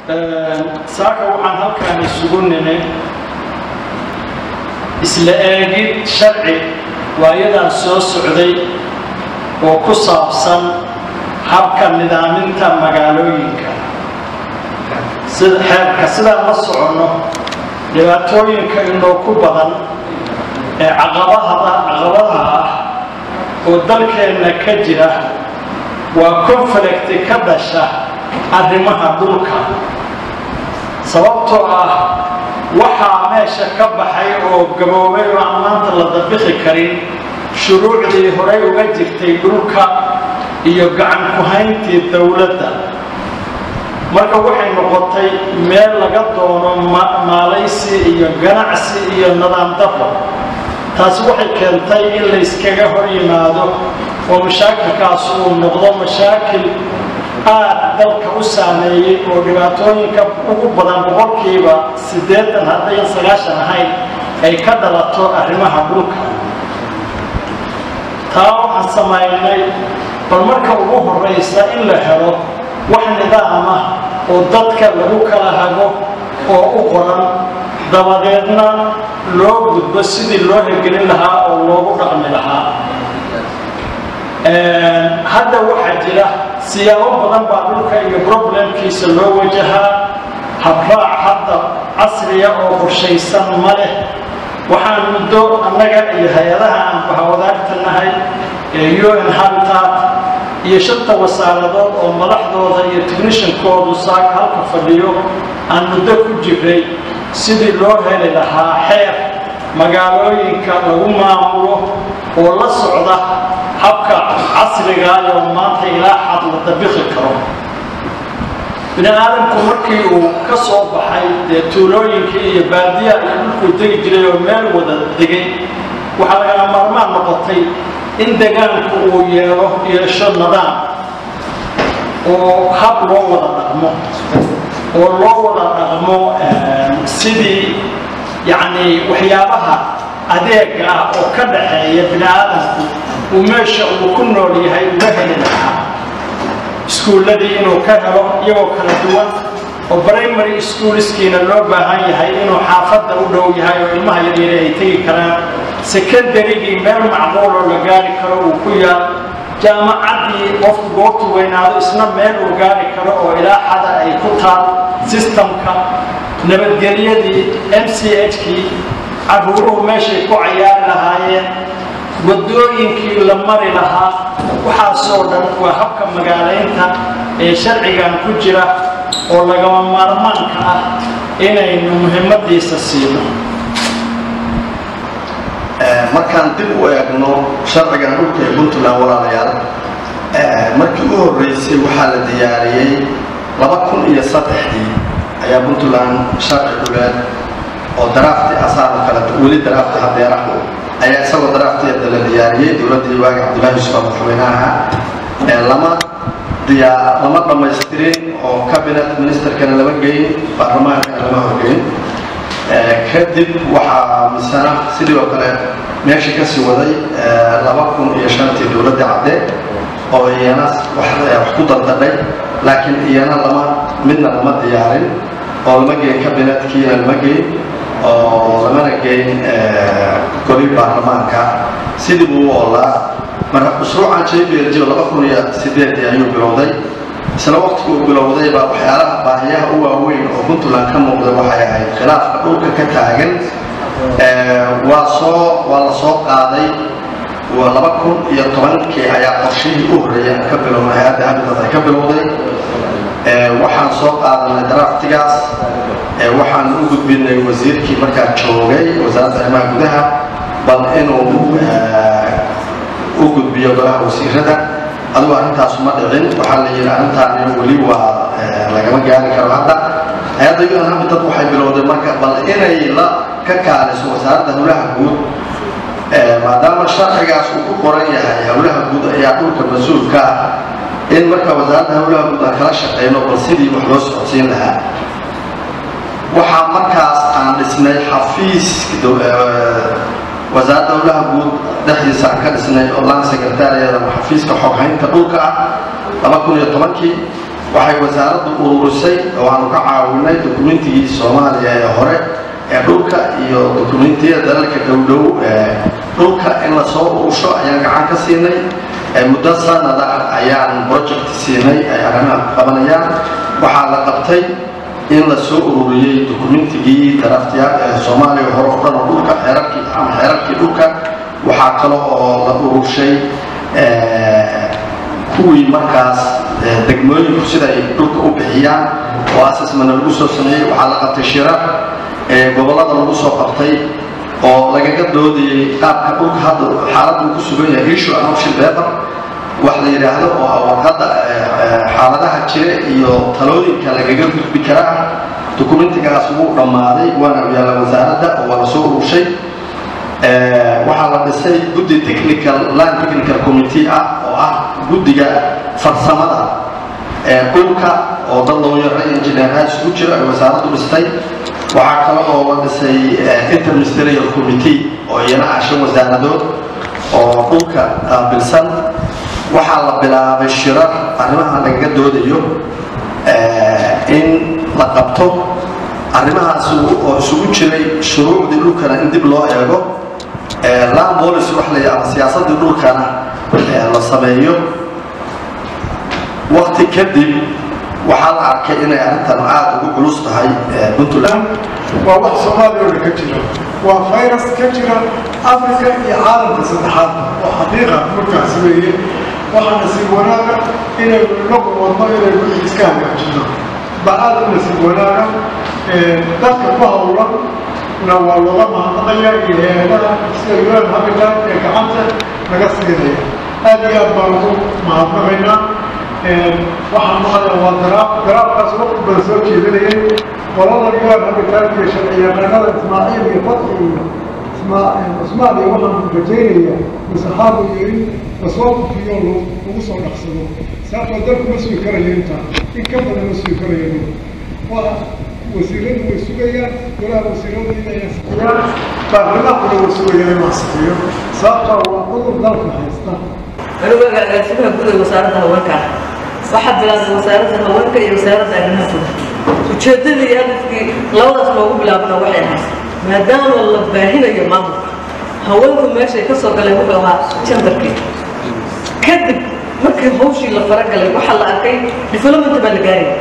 saaka waxaan halkaan isugu nimi isla eegid sharci waayadan soo socday oo ku saabsan habka nidaaminta magaalooyinka sida xeerka sidaan la soconno dhibaatooyinka inoo ku badan ee caqabahada caqabadaha ah oo dalkeenna ka jira waa conflicti ka dhasha arrimaha dhulka sababtoo ah waxaa meesha ka baxay oo gaboobay oo aan maanta la dabixi karin shuruucdii horay uga jirtay dhulka iyo gacan ku-hayntii dowladda marka waxay noqotay meel laga doono maalaysi iyo ganacsi iyo nidaam dafo taasi waxay keentay in layskaga hor yimaado oo mashaakilkaas uu noqdo mashaakil aad dalka u saameeyey oo dhibaatooyinka ugu badan boqolkiiba siddeetan haddayan sagaashan ahayn ay ka dhalato arrimaha dhulka taa waxaan samaynay bal marka ugu horraysa in la helo wax nidaamah oo dadka lagu kala hago oo u qoran dabadeedna loo gudbo sidii loo hirgelin lahaa oo loogu dhaqmi lahaa hadda waxaa jira siyaabo badan baa dhulka iyo problemkiisa loo wajahaa habraac hadda casriya oo qorshaysan ma leh waxaan muddo annaga iyo hay-adaha aan bahawadaagta nahay ee un habitat iyo shanta wasaaradood oo madaxdooda iyo technishankoodu saaka halka fadhiyo aan muddo ku jiray sidii loo heli lahaa xeer magaalooyinka lagu maamulo oo la socda habka casrigaayoo maanta ilaa xad la dabixi karo bini aadamku markii uu ka soo baxay dee tuulooyinkii iyo baadiya iyo dhulkuu degi jiray oo meel wada degay waxaa lagala maarmaan noqotay in degaanku uu yeelo yeesho nidaam oo hab loo wada dhaqmo oo loo wada dhaqmo sidii yacni waxyaabaha adeega ah oo ka dhaxeeya bini aadamku uu meesha uu ku nool yahay uga heli lahaa iskuulladii inuu ka helo iyagoo kala duwan oo primary schoolskiina loo baahan yahay inuu xaafadda u dhow yahay oo ilmaha yaryare ay tegi karaan secondarygii meel macquuloo la gaari karo uu ku yaal jaamacaddii qofku goobtu weynaado isna meel uu gaari karo oo ilaa xada ay ku taal sistamka nabadgelyadii m c h kii carruuruhu meeshay ku cayaari lahaayeen waddooyinkii la mari lahaa waxaasoo dhan waa habka magaalaynta ee sharcigan ku jira oo lagama maarmaanka ah inaynu muhimmadiisa siino markaan dib u eegno sharcigan dhulka ee puntland walaalayaal markii u horreysay waxaa la diyaariyey laba kun iyo saddexdii ayaa puntland sharci dhuleed oo daraafti asaaba kale weli daraafti hadeerahu ayaa isagoo daraafteeda la diyaariyey dowladdii waagi cabdullahi yusuf madaxweynaha lama diyaa lama dhammaystirin oo cabinet ministerkana lama geyn baarlamaankana lama horgeyn kadib waxaa misana sidii oo kale meesha kasii waday laba kun iyo shantii dowladda cadde oo iyana wax ku dardadhay laakiin iyana lama midna lama diyaarin oo lama geyn cabinetkiina lama geyn oo lamana geyn goli baarlamaanka sidii buu u oolaa marka mashruucan jblg laba kun iyo sideedii ayuu bilowday isla waqtigu uu bilowday baa waxyaalaha baahiyaha u waaweyn oo puntland ka muuqda waxay ahayd khilaafka dhulka ka taagan waa soo waa la soo qaaday laba kun iyo tobankii ayaa qorshihii u horreeyay ka bilowday hay-adda habitat ay ka bilowday waxaan soo qaadanay daraftigaas waxaan u gudbinay wasiirkii markaa joogay wasaaradda arrimaha gudaha bal inuu u gudbiyo golaha wasiirada adugu arrintaasu ma dhicin waxaa la yidhi arrintaani weli waa lagama gaari karo hadda hay-adda un habitat waxay bilowday marka bal inay la ka kaaliso wasaaradda howlaha guud maadaama sharcigaas uu ku qoran yahay howlaha guud ayaa dhulka mas-uulka ah in marka wasaaradda howlaha guud aan kala shaqeyno bal sidii wax loo socodsiin lahaa waxaa markaas aan dhisnay xafiis wasaaradda howlaha guud dhexdiisa aan ka dhisnay oo lan secretariada xafiiska xoghaynta dhulka ah laba kun iyo tobankii waxay wasaaraddu ururisay oo aanu ka caawinay dukumentigii soomaaliya ee hore ee dhulka iyo dukumentiyada dalalka dhowdhow ee dhulka in la soo urusho ayaan gacan ka siinay muddo sanada ayaan project siinay ay arrimaha ku qabanayaan waxaa la qabtay in la soo ururiyey dukumentigii daraftiyaal ee soomaaliya hore o dhan oo dhulka xeerarkii ama xeerarkii dhulka waxaa kale oo la urushay kuwii markaas degmooyinku sida ay dhulka u bixiyaan oo asasmana lagu soo sameeyey waxaa la qabtay shirar gobollada lagu soo qabtay oo lagaga doodayay qaabka dhulka hadda xaaladdu ku sugan yahay issue and option paper wax la yidhaahdo oo warqadda xaaladaha jira iyo talooyinka lagaga gudbi karaa dukumentigaas wuu dhammaaday waana yaalla wasaaradda oo waa la soo urushay waxaa la dhisay guddi technical land technical committee ah oo ah guddiga farsamada ee dhulka oo dad looyara engineeraha isugu jira ay wasaaraddu dhistay waxaa kale oo la dhisay interministerial committee oo iyana ah shan wasaaradood oo dhulka qaabilsan waxaa la bilaabay shirar arrimaha lagaga doodayo in la qabto arrimahaas oo isugu jiray shuruucdii dhulkana in dib loo eego land policy wax la ama siyaasaddii dhulkana la sameeyo wakti kadib waxaa la arkay inay arrintan aada ugu culus tahay puntland waa wax soomaaliya oo dhan ka jira waa virus ka jira africa iyo caalamka saddexaad oo xaqiiqa markaas weeye waxaa nasiib wanaaga inay nagu wadno inay wixii iska hagaajino ba-aad u nasiib wanaaga dadka ku hawlan na waa looga mahadnaqaya iyo hay-adaha sida un habitat ee gacanta naga siinaya aad iyo aad baan ugu mahadnaqaynaa waxaan maqlaya waa daraab daraabkaas waqti badan soo jeedinayay qolada un habitat iyo sharciyaqaanada ismaaciil iyo fatxi iyo cusmaan iyo waxaan rajaynaya masaxaabu yiri lasoo kufiyo lagu soo dhaqsado sababtoo dalku ma sugi karayo intaa in ka badan ma sugi karayo waa wasiiradu way sugayaan golaha wasiiradu inay ansixiyaan baarlamaankuna way sugayaan inuu ansixiyo sababtoo waa cudur dalka haysta anigu agaasimaha gudaha wasaaradda haweenka waxaa bilaabay wasaaradda haweenka iyo wasaaradda arrimaha gudaha ujeeddadii iyo hadafkii labadaas loogu bilaabana waxay ahayd maadaama la baahinayo maamulka haweenku meeshay ka soo galeen wuxuu ahaa jandarkii kadib markii hawshii la faragalay waxaa la arkay development baa la gaaraya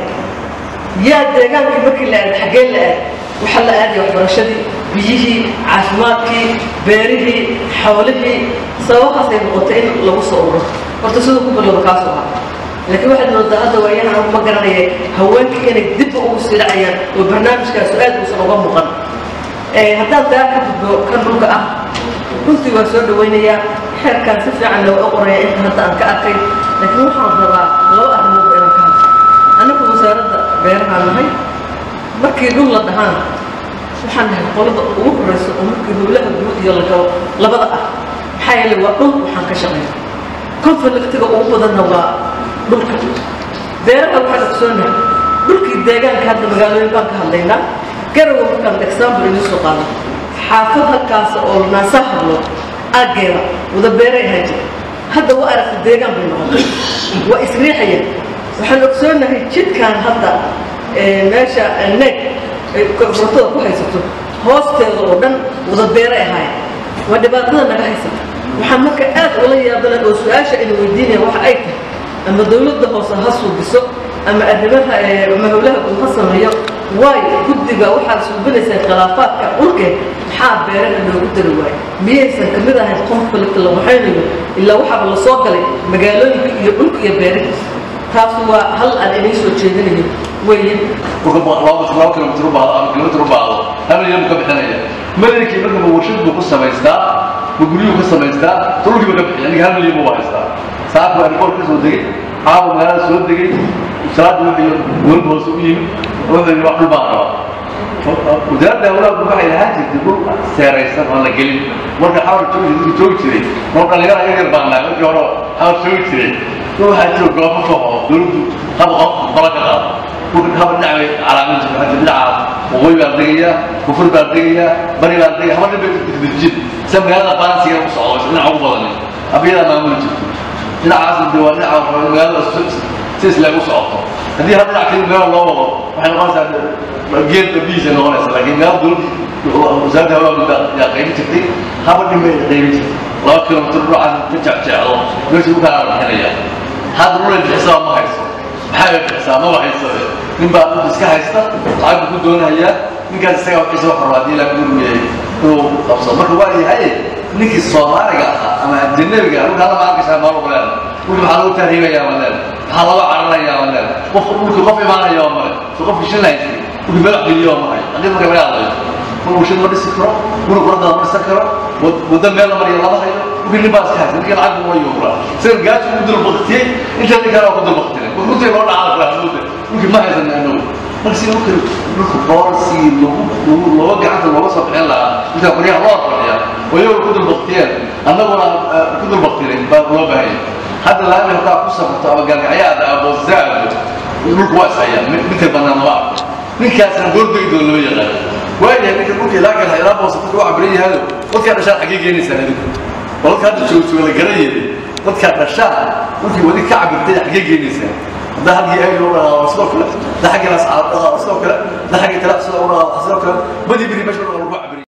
yaa deegaankii markii la aad xaggee la aad waxaa la aaday waxbarashadii biyihii caafimaadkii beerihii xoolihii sababahaasay noqotay in lagu soo ururo horta siduu ku bilowda kaasu ahaa laakiin waxaad moodaa hadda waayahan anigu ma garanaya haweenkii inay dibba ugu sii dhacayaan oo barnaamijkaasu aad uusan uga muuqan haddaan daa ka gudbo kan dhulka ah runtii waa soo dhawaynayaa xeerkaan si fiican looga qoraya inta hadda aan ka arkay laakiin waxaan rabaa laba arrimoodba inaan ka hadlo anagu wasaaradda beerahaan nahay markii dhul la dhahaan waxaan nahay qolada ugu horeysa oo markii howlaha guud iyo lagabo labada ah maxaa yeelay waa dhul waxaan ka shaqeeya conflictiga ugu badanna waa dhulka beeraha waxaan ogsoonahay dhulkii deegaanka hadda magaalooyin baan ka hadlaynaa garowa markaan example inuu soo qaado xaafad halkaas oo naasaa hadlo aaggeeda wada beeray ahaan jira hadda waa aragta deegaan bay noqotay waa isriixayeen waxaan ogsoonahay jidkan hadda meesha neeg ay furtada ku haysato hoosteeda oo dhan wada beeray ahaayeen waa dhibaatada naga haysata waxaan marka aad ula yaabana oo su-aasha ina weydiinaya waxa ay tahay ama dawladda hoose ha suubiso ama arrimaha ama howlaha guud ha sameeyo waayo guddiga waxaad suubinaysaan khilaafaadka dhulkeed maxaa beeraha loogu dari waayo miyaysan ka mid ahayn conflict la waxaynayo ilaa waxaaba la soo galay magaalooyinka iyo dhulka iyo beerihiisa taas waa hal aan inay soo jeedinayo weeye laba kilomitr u baado ama kilomitr u baado hal milyan buu ka bixinaya madankii markaba warshad buu ku samaystaa ma guryuu ka samaystaa dhulkii buu ka bixiya ninka hal milyan buu haystaa saaka baa rikoor ka soo degay caawa magaalada soo degay salaada wuxuu dowladda hoose u yimid wuxuu yidhi wax dhul baan rabaa wasaaradda hawlaha waxay lahaan jirtay dhul seeraysan oo la gelin marka xawar joogi joogi jiray mar dhalinyara yar yar baan nahay markii hore xawar joogi jiray dhul waxaa jiro goobo ka oo dowladdu haba qola ka qaado dhulka haba dhinac bay calaamin jirta waxaa jira dhinacaas waqooyi baan degayaa kufur baan degayaa bari baan degaya haba dhin bay dejin sida magaalada balansiga u socdo dhinaca ugu badan abiyadaa maamuli jirto dhinacaas de waa dhinaca magaalada si islaam u socoto haddii hadda dhinac kale meel loo wado waxay noqonaysaa geed biisa noqonaysa laakiin meel dowladda wasaaradda hawaa yaa qaybin jirtay haba dhimba ay qaybin jirtay laba kilomitr dhinacaas ka jecjecdo meesha u kala bixinaya hadda dhulay bixisaa ma hayso maxay bixisaa maba hayso nin baa dhul iska haysta lacag buu ku doonayaa ninkaas isaga waxiisa wax rabaa haddii ilaa gurmiyay inuu qabsado marka waa yahay ninkii soomaaliga ahaa ama ajanabiga dhulka alla maal gashaa maal uleen dhulka maxaa lagu tahriibayaa ma leen maxaa laga cararayaa ma leen qof dhulka qof imaanaya waa male so qofki shin lahaysay dhulki madax geliyo waa mahay haddii marka laga hadlayo mar uu shin ma dhisi karo guri quradda ma dhisan karo waddo meel la mariyo lama hayo dhulki nin baa iska haysa ninkii lacag buu yuura sida gaaji ugu dul baktiyey inta nin kale waa ku dul baktiyey runtii loo dhacaa fahmuuda dhulki ma haysana inagu marka si dhulka dhulka boorsi lagu lagu looga gacanta looga soo bixin lahaa inta qoryaha loo fadhiya oo iyagu ku dul baktiyeen annaguna ku dul baktiyeen baa loo baahanya hadda laami haddaa ku safarto ama gargacyaada aboozaado dhulku waa ishayaan midka bannaan lama arko ninkaasna goordegi doon lama yaqaan waayahay ninka dhulka ilaa galha ilaa boosa dadka waa cabiran yahaado dadkaa dhashaan xaggee geenaysaan adinku oo dadka hadda joogtooga la garan yeeday dadkaa dhashaan dhulkii wadi ka cabirtay xaggee geenaysaan hadda halkii ay loo dhaqaaqo sidoo kale da xagga ascaab dhaqaaqo sidoo kale da xagga tala sidoo dhaqaaqo sidoo kale badi biri meesha lagu cabir